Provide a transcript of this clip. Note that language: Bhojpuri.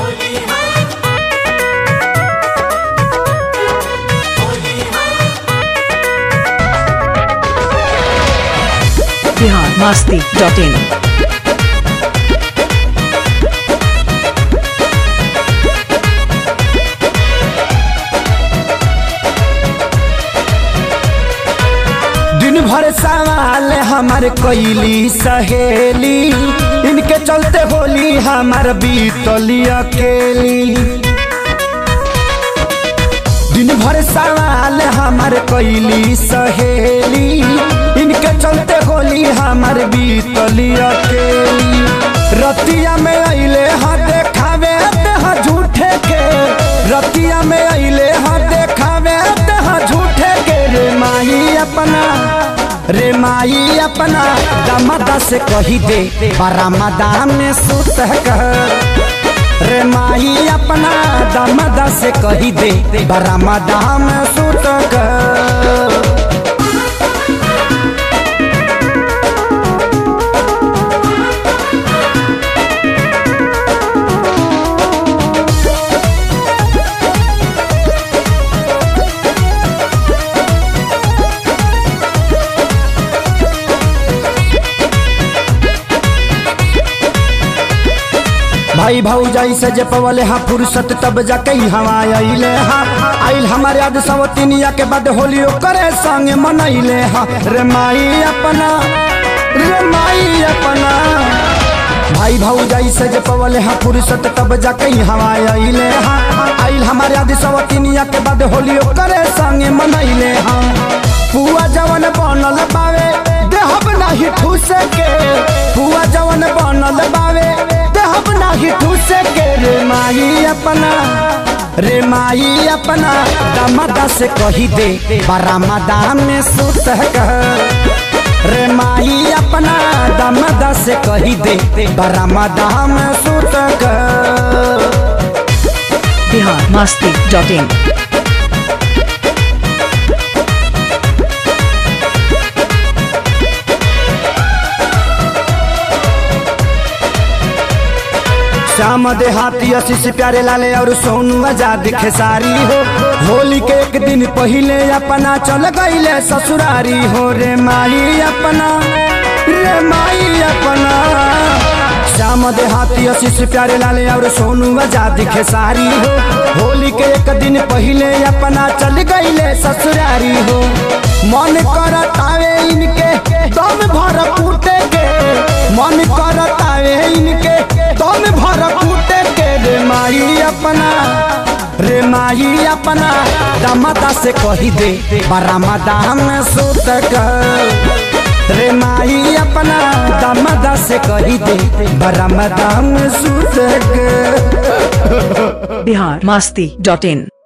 बिहार मस्ती डॉट इन दिन भर सवाल हमार कैली सहेली इनके चलते होली हमार बीतली अकेली दिन भर सवाल हमार कैली सहेली इनके चलते होली हमार बीतली अकेली रतिया में अइले हा देखावे हा झूठे के रतिया में अइले हा देखावे हा झूठे के रे माही अपना रे माई अपना दमदा से कही दे बरामदा में सुत कह रे माई अपना दमदा से कही दे बरामदा में सुत कह भाई भाऊ से जे पवले हा फुर्सत तब जाके हवा अइले हा आइल हमारे याद सवतिनिया के बाद होली करे संग मनैले हा रे माई अपना रे माई अपना भाई भाऊ से जे पवले हा फुर्सत तब जाके हवा अइले हा आइल हमारे याद सवतिनिया के बाद होली करे संग मनैले हा पुआ जवन बनल बावे देहब नाही ठूस के पुआ जवन बनल बावे देहब नाही ठूस के रे माई अपना रे माई अपना दमदा से कही दे बरामदा में सुत कह रे माई अपना दमदा से कही दे बरामदा में सुत कह बिहार मस्ती डॉट इन श्याम देहाती आशीष प्यारे लाले और सोनू आजाद खेसारी हो होली के एक दिन पहले अपना चल गईले ससुरारी हो रे माई अपना रे माई अपना श्याम देहाती आशीष प्यारे लाले और सोनू आजाद खेसारी हो होली के एक दिन पहले अपना चल गईले ससुरारी हो मन करतावे इनके दम भर कूटे के मन करतावे इनके दम भर कूटे के रे माई अपना रे माई अपना दमदा से कही दे बरामदा में सुत कर रे माई अपना दमदा से कही दे बरामदा में सुत कर बिहार मस्ती डॉट इन